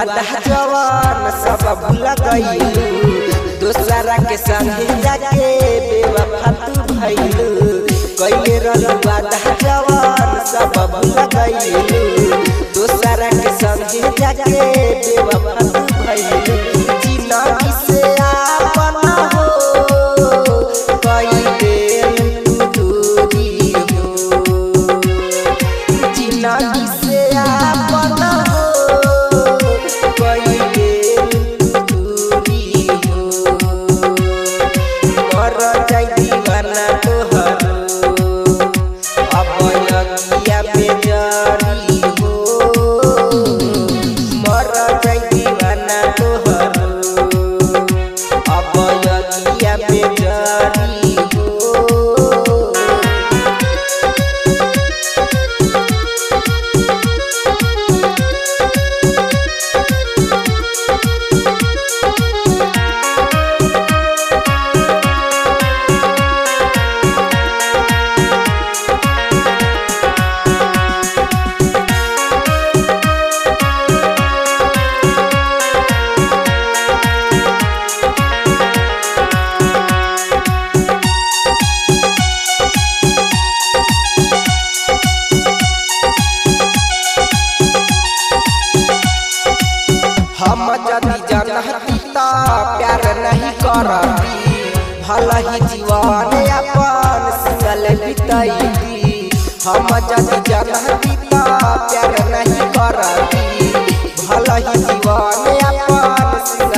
वादा जवान सब भूल गईलू दोसरा के संगे जाके बेवफा तू भइलू कइले रहलू वादा जवान सब भूल गईलू दोसरा के संगे जाके बेवफा तू भइलू जिंदगी से आपन हो कई बेर तू दूरी हो जिंदगी से आपन हो कई बेर दूरी हो मर जाई दीवाना तोहर अब अगिया पे जरी हो मर जाई दीवाना तोहर अब अगिया पे जरी हो हम जदि जनहती त प्यार नहीं करती भला ही जीवन अपन सिंगल बितैती हम जदि जनहती त प्यार नहीं करती भला ही जीवन अपन सिंगल